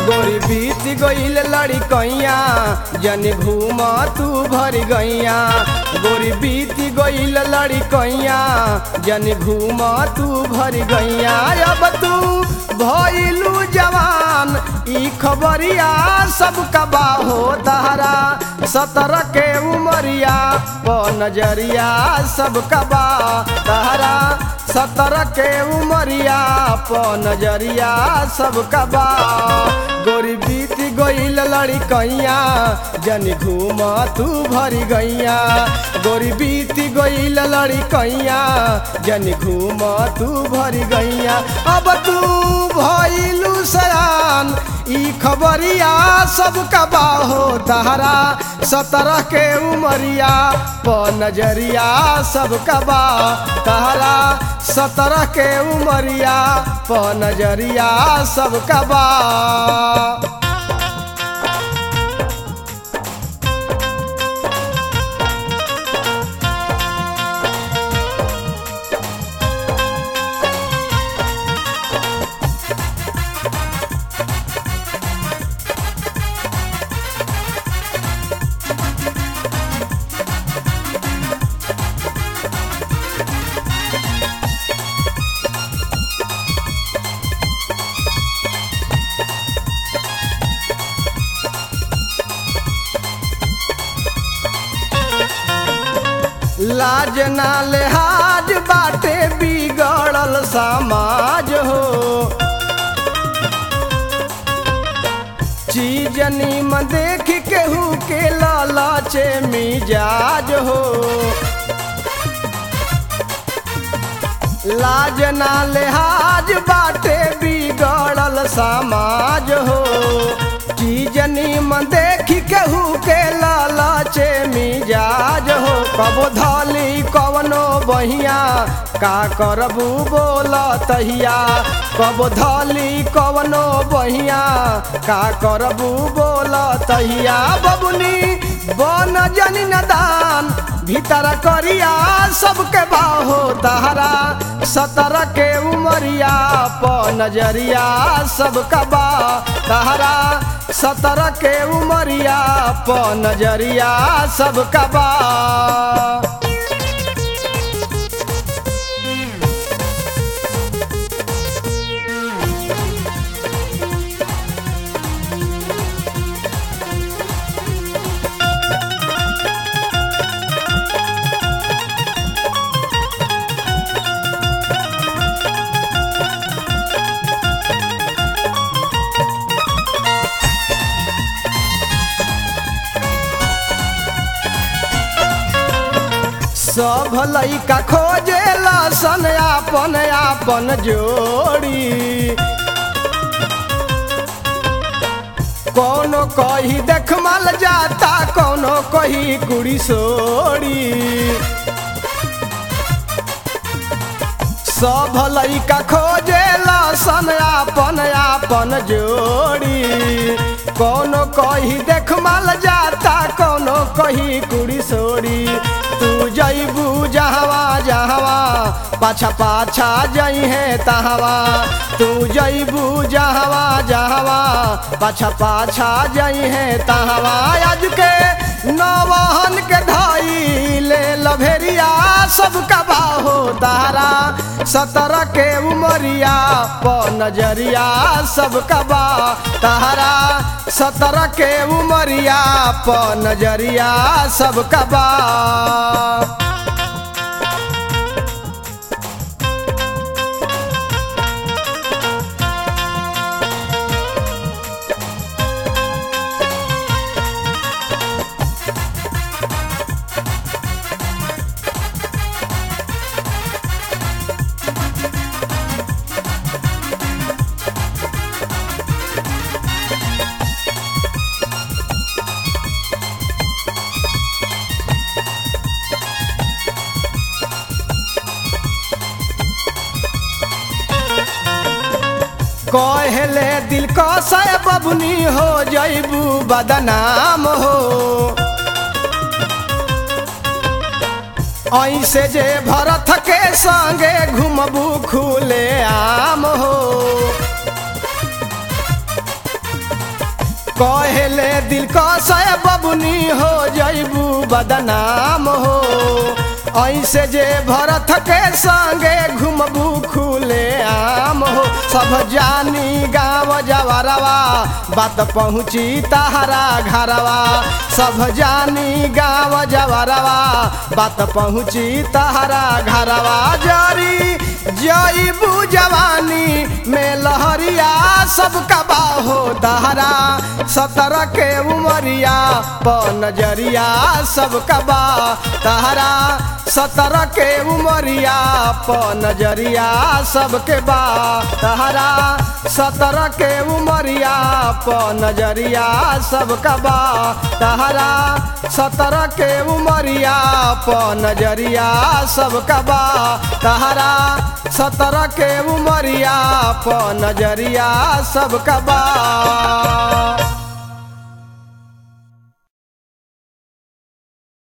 गोरी बीत गईल लड़ी कैया जन घूम तू भर गैया गोरी बीत गईल लड़ी कैया जन घूम तू भर गैया अब तू भइलू जवान ई खबरिया सब कबा हो तहरा सतर के उमरिया प नजरिया सब कबा तहरा सतर के उमरिया प नजरिया सब कबा गोरी बीत गईल लड़ी कैया जन घूम तू भरी गैया गोरी बीत गईल लड़ी कैया जन घूम तू भरी गैया अब तू भइलू सयान ई खबरिया सब कबा हो तहरा सतरह के उमरिया प नजरिया सब कबा तहरा सतरह के उमरिया प नजरिया सब कबा लाज ना लेहाज बाटे बिगड़ल समाज हो चीज नीम देख केहू के लालाचे मिजाज हो लाज ना लेहाज बाटे बिगड़ल समाज हो चीज नीम देख केहू के लालाचे मिजाज हो कबो धली कवनो बहिया का करबू बोल तहिया कबो धली कवनो बहिया का करबू बोल तहिया बबुनी बन जनी नदान भीतर करिया सबके बाहो तहरा सतर के उमरिया प नजरिया सब कबा तहरा सतर के उमरिया प नजरिया सब कबा सब लइका खोजे सन आपन आपन जोड़ी कोनो कही देख मल जाता कोनो कही कुड़ी सोड़ी सब लइका खोजे सन आपन आपन जोड़ी कोनो कही देख मल जाता कोनो कही कुड़ी सोड़ी तू जैबू जहवा जहवा पाछा पाछा जई है तहवा तू जैबू जहवा जहवा पाछा पाछा जई है तहवा आज के नवहन के धाई ले लभेरिया सब कबा हो तारा सतर के उमरिया प नजरिया सब कबा तारा सतर के उमरिया प नजरिया सब कबा कहले दिल कसाय बबुनी हो जैबू बदनाम हो ऐसे जे भरत के संगे घुमबू खुले आम हो कहेले दिल कसे बबुनी हो जैबू बदनाम हो ऐसे जे भरत के संगे घुमबू खुले आम हो सब जानी गाँव जवरवा बात पहुँची तहरा घरवा सब जानी गाँव जवरवा बात पहुँची तहरा घरवा जरी जईबू जवानी में लहरिया सब कबा हो दहरा सतर के उमरिया प नजरिया सब कबा तहरा सतर के उमरिया प नजरिया सबके बा तहरा सतर के उमरिया प नजरिया सबका बा तहरा सतर के उमरिया प नजरिया सबका बा तहरा सतर के उमरिया प नजरिया सबका बा